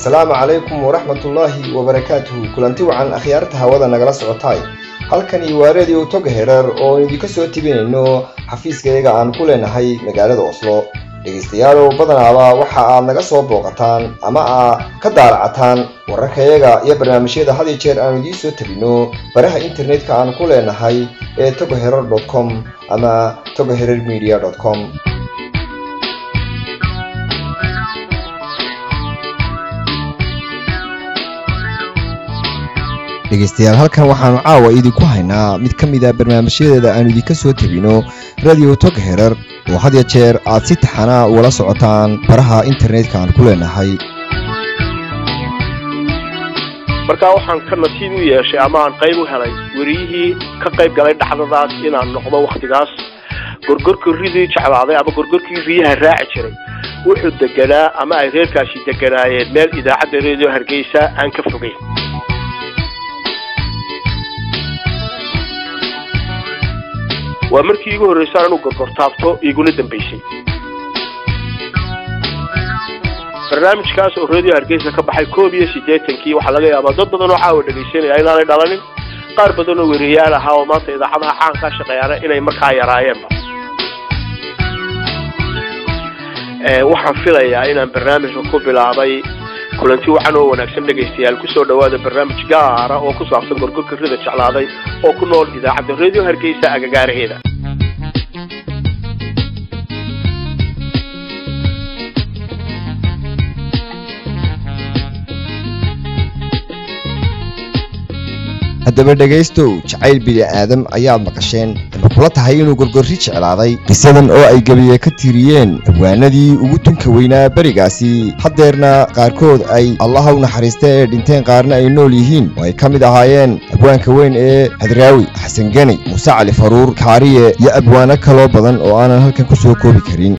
asalaamu calaykum waraxmatullaahi wabarakaatuhu kulanti wacan akhyaarta hawada nagala socotaay halkani waa radio toga hereer oo idinka soo tibinayno xafiiskayaga aan ku leenahay magaalada oslo dhegaystayaalow badanaaba waxa aad naga soo booqataan ama aad ka daalacataan wararkayaga iyo barnaamijyada had iyo jeer aanu idiin soo tabino baraha internetka aan ku leenahay ee togoherer com ama togoherer media com dhegaystayaal halkan waxaanu caawa idinku haynaa mid ka mid a barnaamijyadeeda aanu idinka soo tebino radio tog herer oo had ya jeer aad si taxana ugala socotaan baraha internetka aan ku leenahay markaa waxaan ka nasiib u yeeshay ama aan qayb u helay weriyihii ka qayb galay dhacdadaas inaan noqdo waktigaas gorgorkii ridii jeclaaday ama gorgorkii riyaha raaci jiray wuxuu deganaa ama ay reerkaasi deganaayeen meel idaacadda radio hargeysa aan ka fogeyn waa markii iigu horreysaan inuu gorgortaabto iguna dambaysay barnaamijkaas oo radio hargeysa ka baxay koob iyo siddeetankii waxaa laga yaabaa dad badan oo caawa dhegaysanaya inaanay dhalanin qaar badan oo weriyayaal ahaa oo maanta idaacadaha caankaa shaqeeyaana inay markaa yaraayeenba waxaan filayaa inaan barnaamijka ku bilaabay kulanti wacan oo wanaagsan dhegaystayaal kusoo dhawaada barnaamij gaara oo ku saabsan gorgorka rida jeclaaday oo ku nool idaacadda radio hargeysa agagaaraheeda haddaba dhegaystow jacayl bini-aadam ayaad maqasheen ama kula tahay inuu gorgorri jeclaaday qisadan oo ay gebiye ka tiriyeen abwaanadii ugu tunka weynaa berigaasi haddeerna qaarkood ay allaha u naxariista ee dhinteen qaarna ay nool yihiin oo ay ka mid ahaayeen abwaanka weyn ee hadraawi xasan geni muuse cali faruur kaariye iyo abwaano kaloo badan oo aanan halkan ku soo koobi karin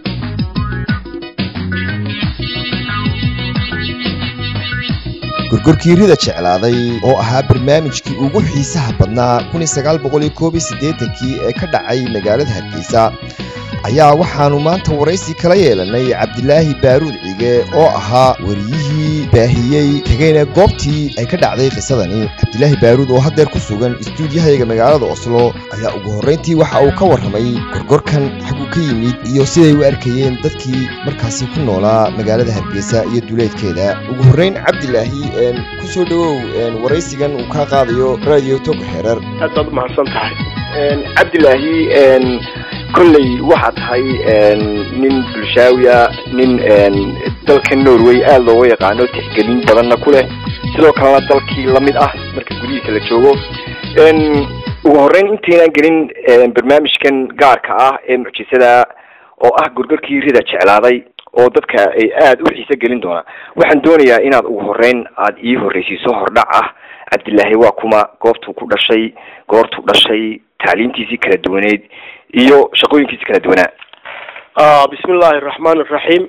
gorgorkii rida jeclaaday oo ahaa barnaamijkii ugu xiisaha badnaa kii ee ka dhacay magaalada hargeysa ayaa waxaannu maanta waraysi kala yeelanay cabdilaahi baaruud cige oo ahaa wariyihii baahiyey tegeyna goobtii ay ka dhacday qisadani cabdilaahi baaruud oo haddeer ku sugan istuudiyahayaga magaalada oslo ayaa ugu horrayntii waxa uu ka warramay gorgorkan xaggu ka yimid iyo siday u arkayeen dadkii markaasi ku noolaa magaalada hargeysa iyo duleedkeeda ugu horrayn cabdilaahi ku soo dhowow waraysigan uu kaa qaadayo radio tog herer aad baad umahadsan tahay cabdilaahi kolley waxaa tahay nin bulshaawiya nin dalka norway aada looga yaqaano tixgelin badanna ku leh sidoo kalena dalkii lamid ah marka gudihiisa la joogo ugu horreyn intaynaan gelin barnaamijkan gaarka ah ee mucjisada oo ah gorgorkii rida jeclaaday oo dadka ay aada u xiiso gelin doonaa waxaan doonayaa inaad ugu horreyn aada ii horreysiiso hordhac ah cabdilaahi waa kuma goobtuu ku dhashay goortuu dhashay tacliimtiisii kala duwaneyd iyo shaqooyinkiisi kala duwanaa bismi illaahi araxmaan iraxiim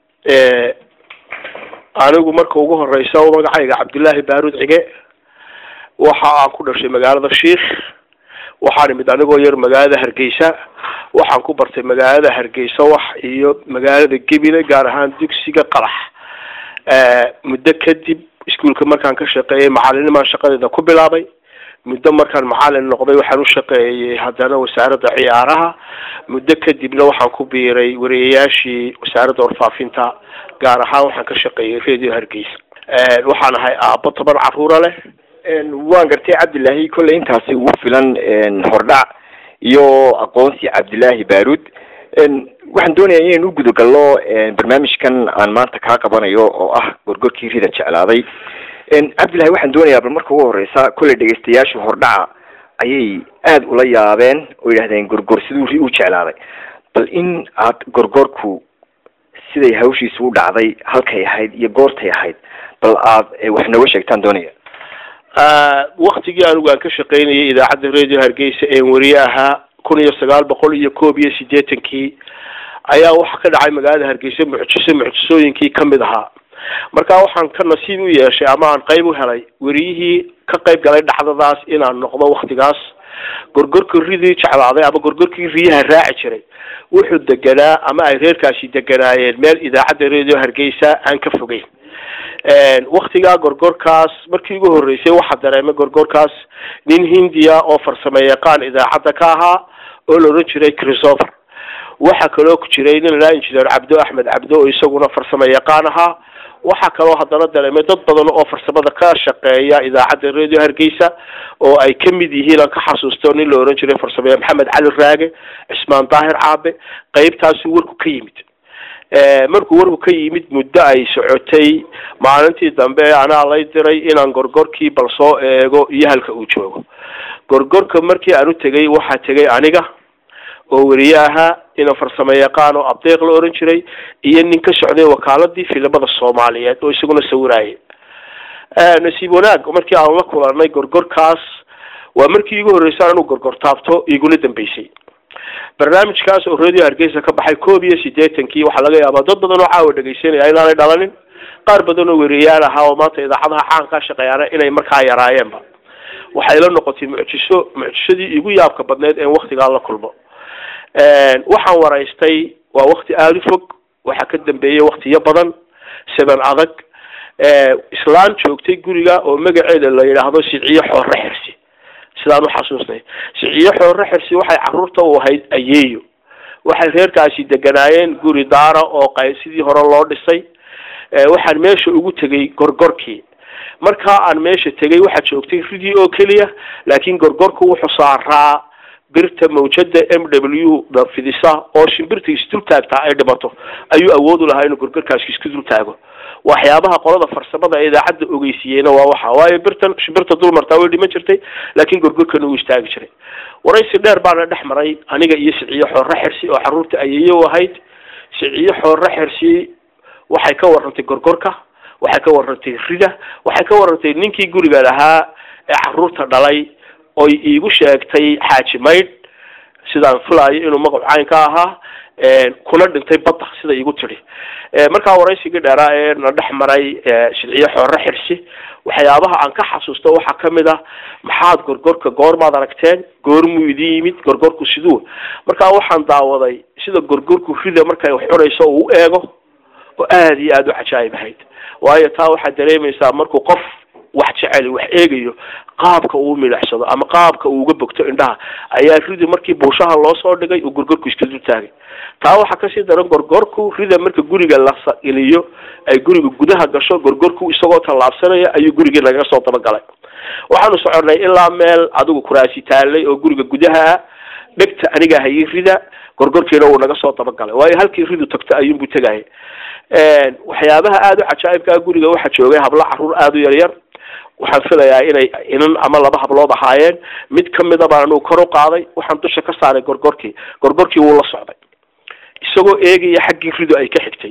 anigu marka ugu horeysa magacayga cabdillaahi baaruud cige waxa aan ku dhashay magaalada shiikh waxaan imid anigoo yar magaalada hargeysa waxaan ku bartay magaalada hargeysa wax iyo magaalada gebile gaar ahaan dugsiga qalax muddo kadib iskuolka markaan ka shaqeeyay macalinimaan shaqadeeda ku bilaabay muddo markaan macalin noqday waxaan u shaqeeyey haddana wasaaradda ciyaaraha muddo kadibna waxaan ku biiray wariyayaashii wasaaradda warfaafinta gaar ahaan waxaan ka shaqeeyey radio hargeysa waxaan ahay aabbo toban caruura leh waan gartay cabdilaahi kolley intaasi ugu filan hordhac iyo aqoonsi cabdilaahi baaruud waxaan doonayaa inaynu u gudagalno barnaamijkan aan maanta kaa qabanayo oo ah gorgorkii rida jeclaaday cabdillahi waxaan doonayaa bal marka ugu horeysa kolley dhegaystayaashu hordhaca ayay aada ula yaabeen oo yidhahdeen gorgor siduu ri u jeclaaday bal in aad gorgorku siday hawshiisu u dhacday halkay ahayd iyo goortay ahayd bal aad wax nooga sheegtaan doonaya waktigii anigu aan ka shaqaynayay idaacadda radio hargeysa een wariye ahaa kun iyo sagaal boqol iyo koob iyo siddeetankii ayaa waxa ka dhacay magaalada hargeysa mucjiso mucjisooyinkii kamid ahaa markaa waxaan ka nasiib u yeeshay ama aan qayb u helay weriyihii ka qayb galay dhacdadaas inaan noqdo waktigaas gorgorkii ridii jeclaaday ama gorgorkii riyaha raaci jiray wuxuu deganaa ama ay reerkaasi deganaayeen meel idaacadda radio hargeysa aan ka fogeyn waktigaa gorgorkaas markii ugu horreysay waxaa dareemay gorgorkaas nin hindiya oo farsamo yaqaan idaacadda ka ahaa oo la odhan jiray christopher waxaa kaloo ku jiray nin la injineer cabdo axmed cabdo oo isaguna farsamo yaqaan ahaa waxaa kaloo haddana dareemay dad badan oo farsamada ka shaqeeya idaacadda radio hargeysa oo ay ka mid yihiin aan ka xasuusto nin la ohan jiray farsamaya maxamed cali raage cismaan daahir caabe qeybtaasuu warku ka yimid markuu warku ka yimid muddo ay socotay maalintii dambe anaa lay diray inaan gorgorkii bal soo eego iyo halka uu joogo gorgorka markii aan u tegay waxaa tegay aniga oo weriye ahaa ina farsamo yaqaan oo abdeeq la oran jiray iyo nin ka socday wakaaladii filimada soomaaliyeed oo isaguna sawirayay nasiib wanaag markii aan la kulanay gorgorkaas waa markii igu horreysay inuu gorgor taabto igula dambeysay barnaamijkaas oo radio hargeysa ka baxay koob iyo siddeetankii waxaa laga yaabaa dad badan oo caawa dhegaysanaya inaanay dhalanin qaar badan oo weriyaal ahaa oo maanta idaacadaha caankaa shaqeeyaana inay markaa yaraayeenba waxay la noqotay mucjiso mucjisadii igu yaabka badneyd een waktigaa la kulmo waxaan waraystay waa wakti aada u fog waxaa ka dambeeyey waktiyo badan seban adag islaan joogtay guriga oo magaceeda la yidhaahdo siciyo xoorre xirsi sidaan uxasuusnay siciyo xoorre xirsi waxay caruurta u ahayd ayeeyo waxay reerkaasi deganaayeen guri daara oo qay sidii hore loo dhisay waxaan meesha ugu tegay gorgorkii markaa aan meesha tegay waxaa joogtay ridii oo keliya laakiin gorgorku wuxuu saaraa birta mawjada m w da fidisa oo shimbirta isdul taagtaa ay dhimato ayuu awood u lahaa inuu gorgorkaasi isku dul taago waxyaabaha qolada farsamada ee idaacadda ogeysiiyeyna waa waxa waayo birtan shimbirta dul martaa way dhiman jirtay laakiin gorgorkana uu istaagi jiray waraysi dheer baana dhex maray aniga iyo siciyo xoorre xirsi oo caruurta ayeeyo u ahayd siciyo xoorre xirsi waxay ka warantay gorgorka waxay ka warantay rida waxay ka warantay ninkii guriga lahaa ee caruurta dhalay oy iigu sheegtay xaaji maydh sidaan filaayo inuu magacu cayn ka ahaa kuna dhintay badda sida iigu tidhi markaa waraysigii dheeraa ee na dhex maray shilciyo xoorre xirsi waxyaabaha aan ka xasuusto waxaa kamid ah maxaad gorgorka goormaad aragteen goormuu idin yimid gorgorku siduu markaa waxaan daawaday sida gorgorku rida markay wax cunayso uu u eego oo aada iyo aada u cajaayib ahayd waayo taa waxaad dareemaysaa markuu qof wax jecel wax eegayo qaabka uu milicsado ama qaabka uu uga bogto indhaha ayaa ridi markii buushaha loo soo dhigay uu gorgorku iska dul taagay taa waxaa kasii daran gorgorku rida marka guriga la geliyo ay guriga gudaha gasho gorgorku isagoo tallaabsanaya ayuu gurigii nagaga soo dabagalay waxaanu soconay ilaa meel adigu kuraasi taalay oo guriga gudaha ah dhegta aniga hayay rida gorgorkiina wuu naga soo dabagalay waayo halkii ridu tagto ayuunbuu tegayay waxyaabaha aada u cajaa'ibkaa guriga waxaa joogay hablo caruur aada u yaryar waxaan filayaa inay inan ama laba hablood ahaayeen mid kamida baan anugu kor u qaaday waxaan dusha ka saaray gorgorkii gorgorkii wuu la socday isagoo eegaya xaggii rido ay ka xigtay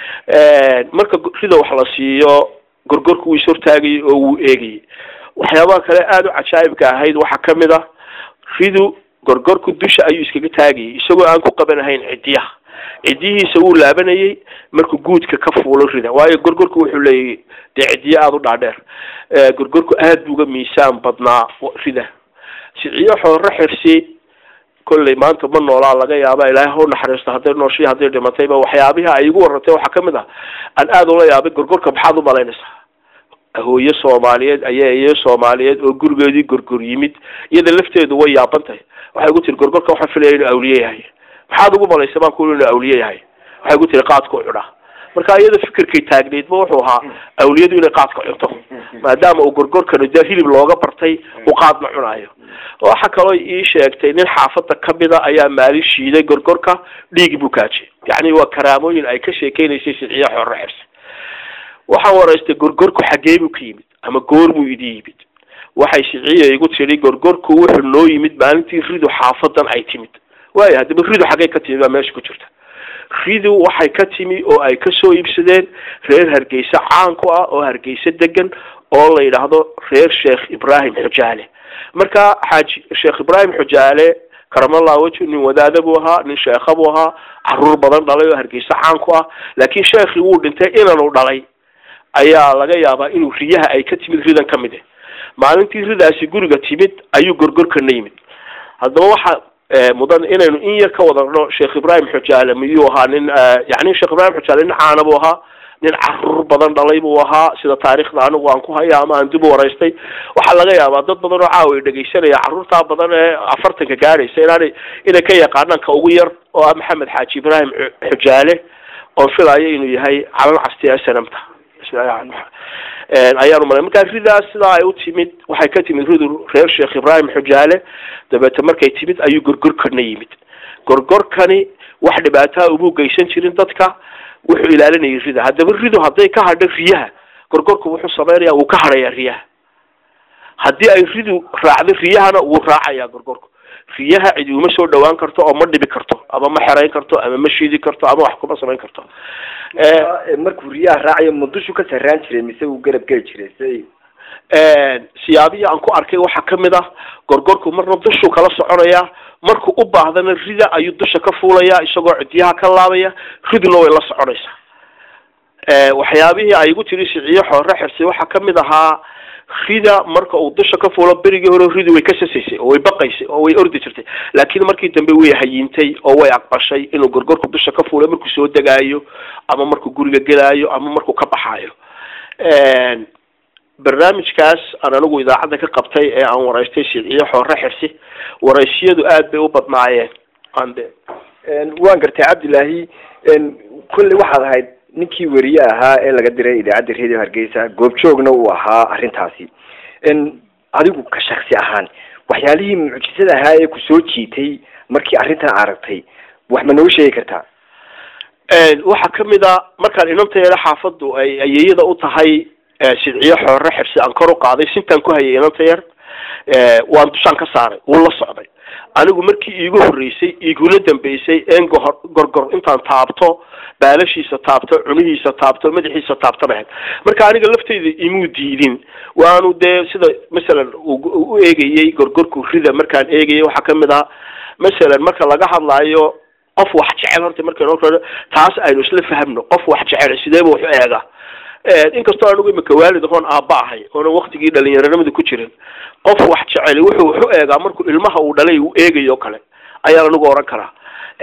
marka rido wax la siiyo gorgorku wuu ishortaagayay oo wuu eegayay waxyaabaha kale aada u cajaa'ibka ahayd waxaa kamid ah ridu gorgorku dusha ayuu iskaga taagayay isagoo aan ku qabanahayn cidiyaha cidiyihiisa wuu laabanayay markuu guudka ka fuulo rida waayo gorgorku wuxuu leeyahy dee cidiyo aada u dhaadheer gorgorku aada buu uga miisaan badnaa rida siciyo xoorre xirsi kolley maanta ma noolaa laga yaaba ilaahay ha u naxariisto hadday nooshii hadday dhimatayba waxyaabihi ay igu warantay waxaa kamid ah aan aada ula yaabay gorgorka maxaad u malaynaysaa hooyo soomaaliyeed ayaa iyo soomaaliyeed oo gurigeedii gorgor yimid iyada lafteedu way yaaban tahay waxay gu tiri gorgorka waxaan filaya inuu awliye yahay maxaad ugu malaysa baan ku inuu awliye yahay waxay gu tiri qaadka u cunaa marka iyada fikirkay taagneydba wuxuu ahaa awliyadu inay qaadka cunto maadaama uu gorgorkanu dee hilib looga bartay uu qaadna cunaayo waxa kaloo ii sheegtay nin xaafada kamida ayaa maalin shiiday gorgorka dhiig buu kaajiyay yacni waa karaamooyin ay ka sheekeynaysay siciyo xorre xirsi waxaan waraystay gorgorku xaggee buu ka yimid ama goormuu idin yimid waxay siciya igu tidhi gorgorku wuxuu noo yimid maalintii ridu xaafadan ay timid waayo haddaba ridu xaggay ka timid baa meesha ku jirta ridu waxay ka timi oo ay kasoo iibsadeen reer hargeysa caan ku ah oo hargeysa degan oo la yidhaahdo reer sheekh ibraahim xujaale marka xaaji sheekh ibraahim xujaale karamallah weji nin wadaada buu ahaa nin sheekha buu ahaa caruur badan dhalay oo hargeysa caan ku ah laakiin sheekhii wuu dhintay inanu dhalay ayaa laga yaabaa inuu riyaha ay ka timid ridan ka mid ah maalintii ridaasi guriga timid ayuu gorgorkana yimid haddaba waxa mudan inaynu in yar ka wadano sheekh ibraahim xujaale miyuu ahaa nin yani sheekh ibraahim xujaale nin caana buu ahaa nin caruur badan dhalay buu ahaa sida taariikhda anigu aan ku haya ama aan dib u waraystay waxaa laga yaabaa dad badan oo caawa ay dhegaysanaya carruurtaa badan ee afartanka gaadhaysa inaanay inay ka yaqaanaan ka ugu yar oo ah maxamed xaaji ibraahim xujaale oon filayo inuu yahay calan casti snamta ayaanu malay markaa ridaas sidaa ay u timid waxay ka timid ridu reer sheekh ibraahim xujaale dabeete markay timid ayuu gorgorkana yimid gorgorkani wax dhibaataa umuu geysan jirin dadka wuxuu ilaalinayay rida haddaba ridu hadday ka hadho riyaha gorgorku wuxuu sameynaya wuu ka hadhayaa riyaha haddii ay ridu raacdo riyahana wuu raacayaa gorgorku riyaha cidi uma soo dhawaan karto oo ma dhibi karto ama ma xerayn karto ama ma shiidi karto ama wax kuma samayn karto markuu riyaha raacayo ma dushu ka sarraan jiray mise uu garab geli jiray si siyaabihii aan ku arkay waxaa kamid ah gorgorku marna dushuu kala soconaya markuu u baahdana rida ayuu dusha ka fuulaya isagoo cidiyaha ka laabaya riduna way la soconaysaa waxyaabihii ay igu tiri siciyo xoore xirsi waxaa kamid ahaa rida marka uu dusha ka fuulo berigii hore ridu way ka sasaysay oo way baqaysay oo way ordi jirtay laakiin markii dambe way hayiintay oo way aqbashay inuu gorgorku dusha ka fuulo markuu soo degaayo ama markuu guriga gelaayo ama markuu ka baxaayo barnaamijkaas aan anigu idaacadda ka qabtay ee aan waraystay siciyo xoore xirsi waraysyadu aad bay u badnaayeen ande waan gartay cabdilaahi kolley waxaad ahayd ninkii weriye ahaa ee laga diray idaacadda radio hargeysa goobjoogna uu ahaa arrintaasi adigu ka shaksi ahaan waxyaalihii mucjisada ahaa ee kusoo jiitay markii arrintan aragtay wax ma nooga sheegi kartaa waxaa kamid a markaan inantayeeda xaafaddu ay ayeeyada u tahay sidciyo xoore xirsi aan kor u qaaday sintaan ku hayay inanta yar waan dushaan ka saaray wuu la socday anigu markii iigu horreysay iigula dambeysay een gohor gorgor intaan taabto baalashiisa taabto cunihiisa taabto madaxiisa taabto bahed marka aniga lafteyda imuu diidin waanu dee sida masalan u eegayey gorgorku rida markaan eegayay waxaa kamid ah masalan marka laga hadlaayo qof wax jecel horta markaynu taas aynu isla fahmno qof wax jecel sideeba wax u eega inkastoo anigu imika waalid ahoon aaba ahay oonan waktigii dhalinyaranimada ku jirin qof wax jeceli wuxuu wax u eegaa markuu ilmaha uu dhalay uu eegayo kale ayaan anigu oran karaa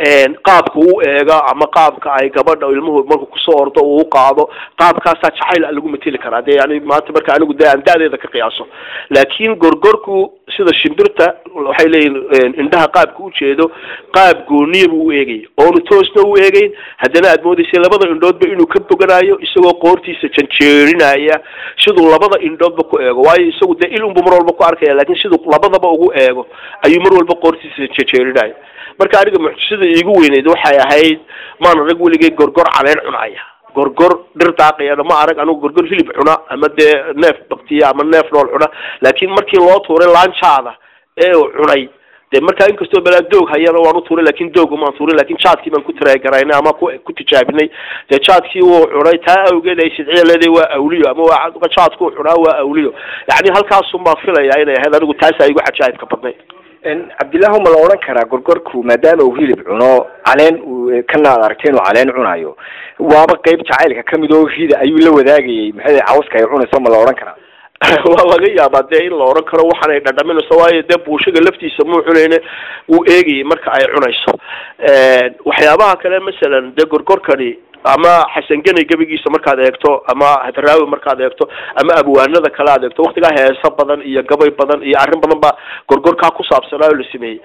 qaabka uu eega ama qaabka ay gabadha ilmuhu markuu kusoo ordo uu qaado qaabkaasaa jacayl a lagu mateli karaa dee yani maanta marka anigu de aan da-deeda ka qiyaaso laakiin gorgorku sida shimbirta waxay leeyihin indhaha qaabka ujeedo qaab gooniya buu u eegaya oonu toosna u eegeyn haddana aad moodaysay labada indhoodba inuu ka boganayo isagoo qoortiisa janjeerinaya siduu labada indhoodba ku eego waayo isagu dee il unbu mar walba ku arkaya lakin siduu labadaba ugu eego ayuu mar walba qoortiisa janjeerinaya marka aniga mucjisada iigu weyneyd waxay ahayd maan arag weligay gorgor caleen cunaya gorgor dhir daaqayana ma arag anigu gorgor hilib cuna ama dee neef baktiya ama neef nool cuna laakiin markii loo tuuray laanjaada ee uu cunay dee markaa inkastoo balaa doog hayana waan u tuuray lakin doog umaan tuuray lakin jaadkii baan ku taraagaraynay ama ku ku tijaabinay dee jaadkii wuu cunay taa awgeed ay sidciya leedahay waa awliyo ama waa jaadkuu cunaa waa awliyo yani halkaasun baan filaya inay ahayd anigu taasaa igu cajaa'ibka badnay cabdillahi ma la odhan karaa gorgorku maadaama uu hilib cuno caleen uu kana ad aragtay inuu caleen cunayo waaba qeyb jacaylka kamid oo rida ayuu la wadaagayay maxay cawska ay cunayso ma la odhan karaa waa laga yaabaa dee in la odhan karo waxaan ay dhadhaminayso waayo dee buushaga laftiisa muu cunayne wuu eegayay marka ay cunayso waxyaabaha kale masalan dee gorgorkani ama xasan genay gebigiisa markaad eegto ama hadraawi markaad eegto ama abwaanada kale aad eegto waktigaa heeso badan iyo gabay badan iyo arrin badan baa gorgorkaa ku saabsanaa oo la sameeyey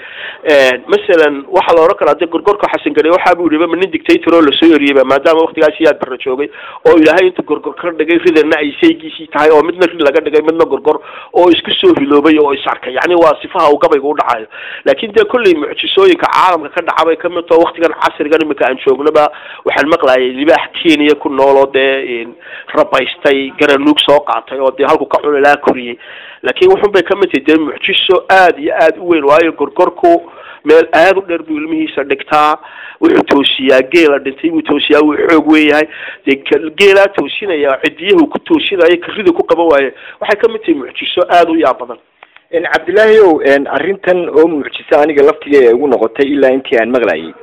masalan waxaa la odhan karaa de gorgorka xasan genay waxaa buu yihi ma nin dictator oo lasoo eriyeyba maadaama waktigaas yaad barra joogay oo ilaahay inta gorgor ka dhigay ridana ay saygiisii tahay oo midna rid laga dhigay midna gorgor oo isku soo hiloobay oo is arkay yani waa sifaha uu gabayga u dhacayo laakin dee kolley mucjisooyinka caalamka ka dhaca bay kamid taho waktigan casrigan imika aan joognaba waxaan maqlayay libaax kenya ku nool oo dee rabaystay garanuug soo qaatay oo dee halku ka cuni laha koriyey laakiin wuxun bay kamid tahay dee mucjiso aada iyo aada u weyn waayo gorgorku meel aada u dheer buu ilmihiisa dhigtaa wuxuu toosiyaa geela dhintay buu toosiyaa wuu xoog weeyahay dee geelaa toosinaya cidiyahu ku toosinayo karida ku qaban waaye waxay kamid tahay mucjiso aada u yaab badan cabdillaahi ow arrintan oo mucjiso aniga laftiga igu noqotay ilaa intii aan maqlayay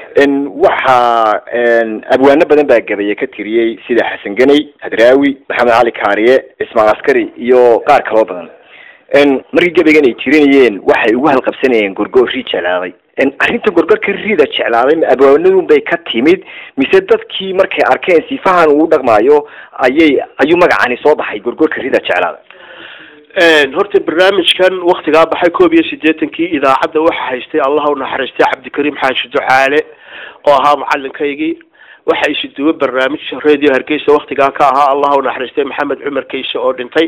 waxaa abwaano badan baa gabaye ka tiriyey sida xasan ganey hadraawi maxamed cali kaariye ismaal askari iyo qaar kaloo badan markii gabaygan ay tirinayeen waxay ugu halqabsanayeen gorgor ri jeclaaday arrinta gorgorka rida jeclaaday ma abwaanadun bay ka timid mise dadkii markay arkeen sifahan uu dhaqmaayo ayay ayuu magacani soo baxay gorgorka rida jeclaaday horta barnaamijkan waktigaa baxay koob iyo siddeetankii idaacadda waxa haystay allah u naxariistay cabdikariim xaashi ducaale oo ahaa macalinkaygii waxa isuduwo barnaamij radio hargeysa waktigaa ka ahaa allah u naxariistay maxamed cumar kayse oo dhintay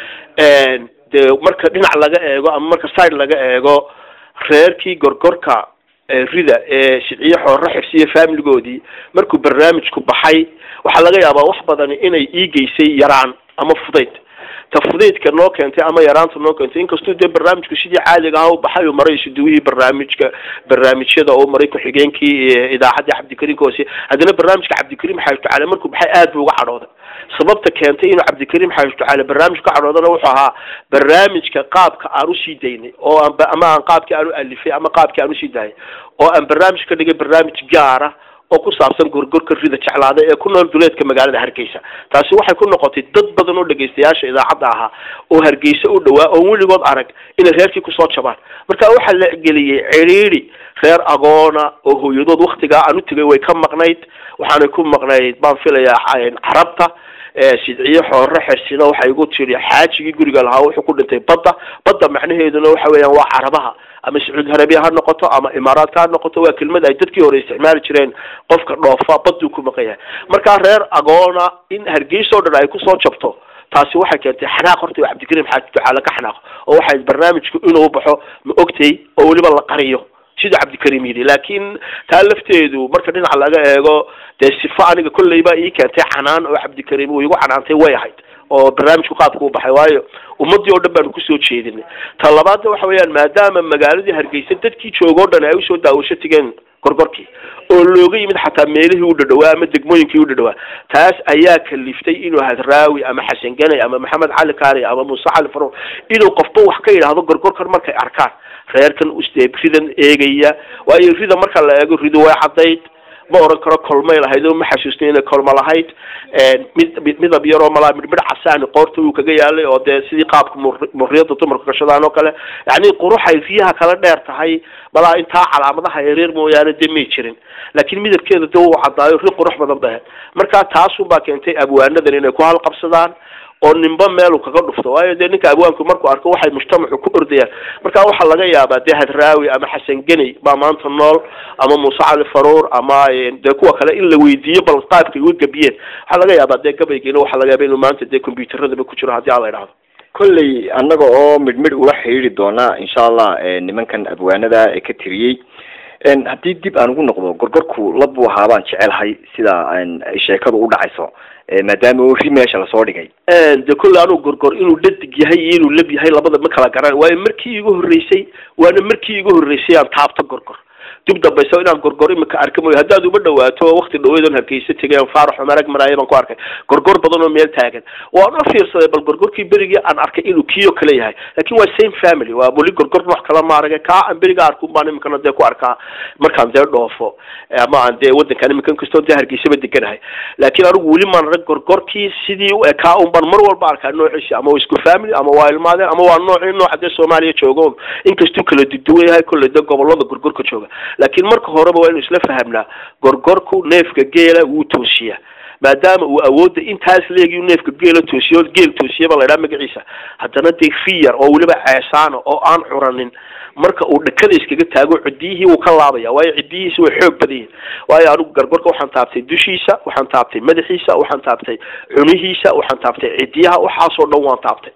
dee marka dhinac laga eego ama marka side laga eego reerkii gorgorka rida ee shiciye xoorro xifsi iyo faamiligoodii markuu barnaamijku baxay waxaa laga yaabaa wax badani inay ii geysay yaraan ama fudayd ta fudaydka noo keentay ama yaraanta noo keentay inkastuu dee barnaamijku sidii caadiga aha u baxay uu maray isuduwihii barnaamijka barnaamijyada oo maray ku-xigeenkii idaacaddii cabdikariim hoose haddana barnaamijka cabdikariim xaaji ducaale markuu baxay aad buu uga cadhooday sababta keentay inuu cabdikariim xaaji ducaale barnaamij ka cadhoodana wuxuu ahaa barnaamijka qaabka aan usii daynay oo aan ama aan qaabkii aan u alifay ama qaabkii aan usii daayay oo aan barnaamij ka dhigay barnaamij gaara oo ku saabsan gorgorka rida jeclaada ee ku nool duleedka magaalada hargeysa taasi waxay ku noqotay dad badan oo dhegaystayaasha idaacadda ahaa oo hargeysa u dhawaa oo weligood arag inay reerkii kusoo jabaan marka waxaa la geliyey cidhiidhi reer agoona oo hooyadood waktigaa aan u tegay way ka maqnayd waxaanay ku maqnayd baan filayaa carabta sidciye xoorre xersina waxay igu tiri xaajigii guriga lahaa wuxuu ku dhintay badda badda macnaheeduna waxa weeyaan waa carabaha ama sacuudi arabiya ha noqoto ama imaaraadka ha noqoto waa kelmad ay dadkii hore isticmaali jireen qofka dhoofa baduu ku maqan yahay markaa reer agoona in hargeysa o dhan ay kusoo jabto taasi waxay keentay xanaaq horta oo cabdikariim xaaji ducaale ka xanaaqo oo waxay barnaamijku inuu baxo ma ogtay oo weliba la qariyo sida cabdikariim yidhi laakiin taa lafteedu marka dhinaca laga eego dee sifo aniga kolleyba ii keentay canaan oo cabdikariim uu igu canaantay way ahayd oo barnaamijku qaabka u baxay waayo ummadii oo dhan baanu kusoo jeedinay ta labaadna waxa weeyaan maadaama magaaladii hargeysa dadkii jooga o dhan ay usoo daawasho tegeen gorgorkii oo looga yimid xataa meelihii u dhadhawaa ama degmooyinkii u dhadhawaa taas ayaa kaliftay inuu hadraawi ama xasan ganay ama maxamed cali kaari ama muuse cali faruur inuu qofba wax ka yidhaahdo gorgorkan markay arkaan reerkan usdee ridan eegaya waayo rida marka la eego rido way caddayd ma oran karo kolmay lahayd oo ma xasuusnay inay kolma lahayd mid midab yaroo malaa midhmidh casaani qoorta uu kaga yaalay oo dee sidii qaabka muriyada dumarku gashadaan oo kale yacni quruxay riyaha kala dheer tahay malaa intaa calaamadaha yareer mooyaane dee may jirin laakiin midabkeeda de uu caddaayo ri qurux badan ba ahayd marka taasun baa keentay abwaanadan inay ku halqabsadaan oo ninba meelu kaga dhufto waayo dee ninka abwaanku markuu arko waxay mujtamacu ku ordayaan marka waxaa laga yaabaa dee hadraawi ama xasan geney baa maanta nool ama muuse cali faruur ama dee kuwa kale in la weydiiyo bal qaabkay uga gabiyeen waxaa laga yaabaa dee gabaygiina waxaa laga yaaba inuu maanta dee combyuteradaba ku jiro haddii ala idhahdo kolley annaga oo midhmidh ula xidhiiri doona insha allah nimankan abwaanada ee ka tiriyey haddii dib aan ugu noqdo gorgorku lab buu ahaa baan jecelahay sida ay sheekadu u dhacayso maadaama uu ri meesha lasoo dhigay de kolle anuu gorgor inuu dhadig yahay iyo inuu lab yahay labada ma kala garan waayo markii igu horreysay waana markii igu horreysay aan taabto gorgor dib dambaysa inaan gorgor imika arka mooyo haddaad uma dhawaato wakti dhaweydon hargeysa tegay aan faarax umarag maraayo baan ku arkay gorgor badan oo meel taagan waan u fiirsaday bal gorgorkii berigii aan arkay inuu kiyo kale yahay laakin waa same family waa weli gorgor wax kala maaragay kaa aan beriga arku baan imikana dee ku arkaa markaan dee dhoofo ama aan dee wadankan imika inkastoo dee hargeysaba deganahay laakiin anigu weli maan arag gorgorkii sidii u ekaa un baan mar walba arkaa noociisi ama waa isku family ama waa ilmaadeen ama waa noocii nooca dee soomaaliya jooga inkastuu kala duduwan yahay kolley dee gobolada gorgorka jooga laakiin marka horeba waa inu isla fahamnaa gorgorku neefka geela wuu toosiyaa maadaama uu awoodda intaas leegi neefka geela toosiyo geel toosiyaba la idhaha magaciisa haddana dee riyar oo weliba ceesaana oo aan curanin marka uu dhakada iskaga taago cidiyihii wuu ka laabaya waayo cidiyihiisi way xoog badan yihin waayo anigu gargorka waxaan taabtay dushiisa waxaan taabtay madaxiisa waxaan taabtay cunihiisa waxaan taabtay cidiyaha waxaasoo dhan waan taabtay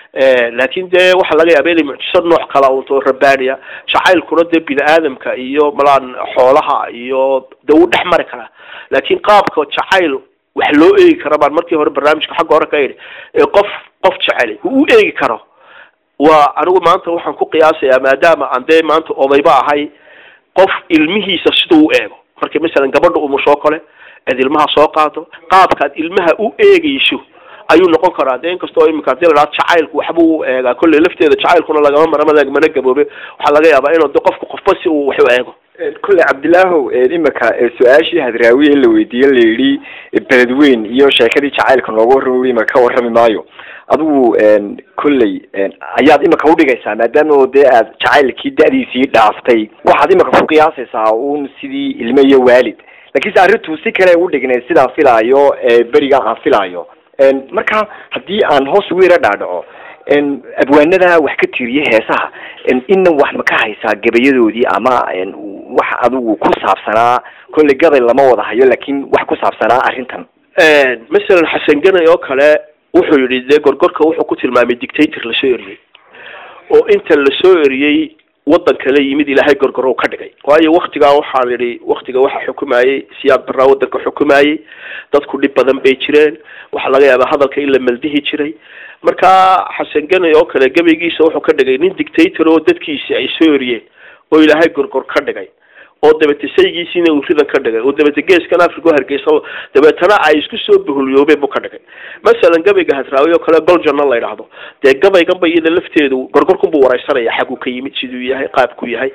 laakin dee waxaa laga yaaba inay mucjiso nooc kala unto rabaaniya jacaylkuna dee bini aadamka iyo malaan xoolaha iyo dee wuu dhex mari karaa laakin qaabka jacayl wax loo eegi kara baan markii hore barnaamijka xagga hore ka yidhi ee qof qof jeceli uu u eegi karo waa anigu maanta waxaan ku qiyaasayaa maadaama aan dee maanta odayba ahay qof ilmihiisa siduu u eego marka masalan gabadha umushoo kale aad ilmaha soo qaado qaabkaad ilmaha u eegeyso ayuu noqon karaa de inkastoo imika hadii la dhaha jacaylku waxbuu u eegaa kolley lafteeda jacaylkuna lagama maramadeeg mana gaboobe waxaa laga yaabaa inuu de qofka qofba si uu wax u eego kolley cabdilaahow imika su-aashii hadraawiye la weydiiye la yidhi beledweyn iyo sheekadii jacaylka nooga warrami imika ka warrami maayo adigu kolley ayaad imika udhigaysaa maadaama dee aad jacaylkii da-diisii dhaaftay waxaad imika ku qiyaasaysaa un sidii ilmo iyo waalid lakiinse arrintu si kale u dhignay sidaan filaayo beriga aan filaayo marka haddii aan hoos ugu yara dhaadhaco abwaanada wax ka tiriye heesaha inna wax ma ka haysaa gabayadoodii ama wax adigu ku saabsanaa kolley gabay lama wada hayo laakin wax ku saabsanaa arrintan masalan xasan ganay oo kale wuxuu yidhi dee gorgorka wuxuu ku tilmaamay dictator lasoo eriyey oo inta lasoo eriyey waddan kale yimid ilaahay gorgorow ka dhigay waayo waktigaa waxaan idhi waktiga waxa xukumayey siyaad baraa waddanka xukumayey dadku dhib badan bay jireen waxaa laga yaabaa hadalka in la maldihi jiray marka xasan ganay oo kale gabaygiisa wuxuu ka dhigay nin dictator oo dadkiisi ay soo eriyeen oo ilaahay gorgor ka dhigay oo dabete saygiisiina uu ridan ka dhigay oo dabete geeskan africa oo hargeysa dabeetana ay isku soo buhulyoobeen buu ka dhigay masalan gabayga hadraawi oo kale goljana la yidhaahdo dee gabayganba iyada lafteedu gorgorkun buu wareysanaya xaguu ka yimid siduu yahay qaabku yahay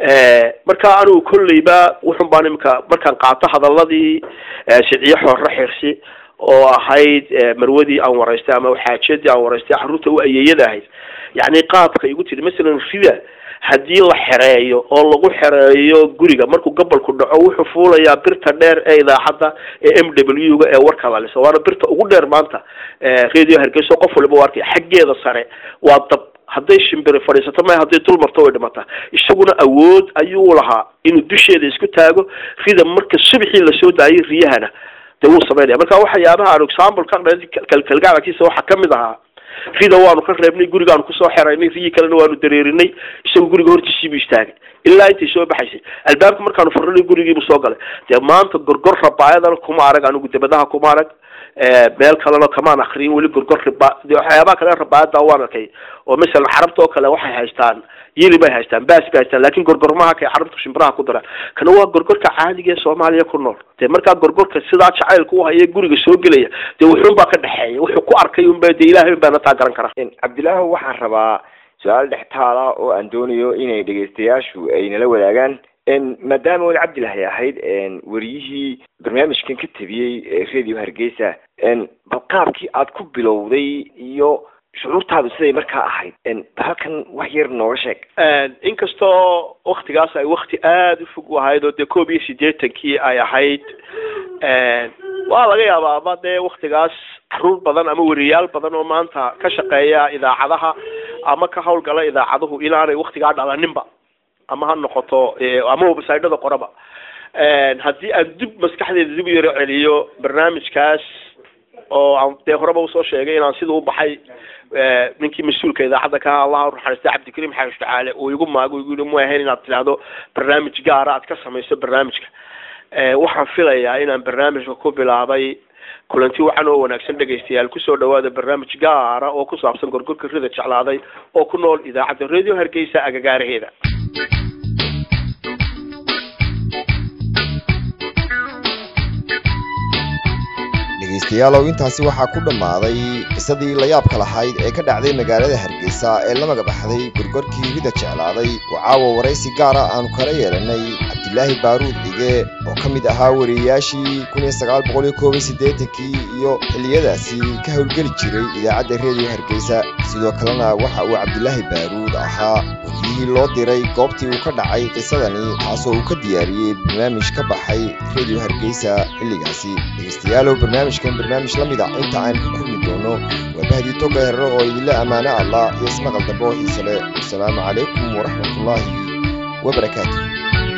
marka anigu kolleyba wuxun baan imika markaan qaato hadaladii siciyo xoorre xirsi oo ahayd marwadii aan waraystay ama xaajadii aan waraystay carruurta u ayeeyada ahayd yacni qaabka igu tiri masalan rida haddii la xereeyo oo lagu xereeyo guriga markuu gobolku dhaco wuxuu fuulayaa birta dheer ee idaacadda ee m w ga ee warka lalisa waana birta ugu dheer maanta radio hargeysa qof waliba u arkaya xaggeeda sare waa dab hadday shimbiri fadhiisato maya hadday dul marto way dhimataa isaguna awood ayuu lahaa inuu dusheeda isku taago rida marka subxii lasoo daayay riyahana dee wuu samaynaya marka waxyaabaha aan example ka kalkalgacalkiisa waxaa kamid ahaa rida waanu ka reebnay gurigaanu kusoo xeraynay riyii kalena waanu dareerinay isagoo guriga hortiisiibuu istaagay ilaa intay soo baxaysay albaabka markaanu furnay gurigiibuu soo galay dee maanta gorgor rabaayadana kuma arag anigu debadaha kuma arag meel kalena kamaan akriyin weli gorgor riba de waxyaabaha kale rabaayada waan arkay oo masalan xarabta oo kale waxay haystaan yili bay haystaan baas bay haystaan lakin gorgormaha kay xarabta shimbiraha ku daraan kana waa gorgorka caadiga ee soomaaliya ku nool dee markaa gorgorka sidaa jacaylka u haya guriga soo gelaya dee wuxuun baa ka dhexeeya wuxuu ku arkay unba dee ilahay un baana taa garan kara cabdilaahi waxaan rabaa su-aal dhextaala oo aan doonayo inay dhegaystayaashu ay nala wadaagaan maadaama weli cabdilahi ahayd wariyihii barnaamijkan ka tabiyey radio hargeysa bal qaabkii aad ku bilowday iyo shucuurtaadu siday markaa ahayd halkan wax yar nooga sheeg inkastoo waktigaas ay wakti aada u fog u ahayd oo dee koob iyo siddeetankii ay ahayd waa laga yaabaa ama dee waktigaas caruur badan ama weriyaal badan oo maanta ka shaqeeya idaacadaha ama ka hawlgala idaacaduhu inaanay waktigaa dhalaninba ama ha noqoto ama wabasaydhada qoraba haddii aan dib maskaxdeeda dib u yaro celiyo barnaamijkaas oo aan dee horeba usoo sheegay inaan sida u baxay ninkii mas-uulka idaacadda ka allah unaxariista cabdikariim xaash tacaale uu igu maago igu yihi mu ahayn inaad tidhaahdo barnaamij gaara aad ka samayso barnaamijka waxaan filayaa inaan barnaamijka ku bilaabay kulanti wacan oo wanaagsan dhegaystayaal kusoo dhawaada barnaamij gaara oo ku saabsan gorgorka rida jeclaaday oo ku nool idaacadda radio hargeysa agagaaraheeda dhegaystayaalow intaasi waxaa ku dhammaaday qisadii layaabka lahayd ee ka dhacday magaalada hargeysa ee la magabaxday gorgorkii rida jeclaaday oo caawa waraysi gaara aanu kala yeelanay cabdilaahi baaruud cige oo ka mid ahaa wariyayaashii kun iyo sagaal boqol iyo koob iyo siddeetankii iyo xilliyadaasi ka howlgeli jiray idaacadda reediyo hargeysa sidoo kalena waxa uu cabdilaahi baaruud ahaa wariyihii loo diray goobtii uu ka dhacay qisadani taasoo uu ka diyaariyey barnaamij ka baxay reediyo hargeysa xilligaasi dhegaystayaalow barnaamijkan barnaamij la mid a inta aan ka kulmi doono waa bahdii toga herro oo idinla ammaano allah iyo ismaqal dambe oo xiise leh wasalaamu calaykum waraxmatullaahi wabarakaatu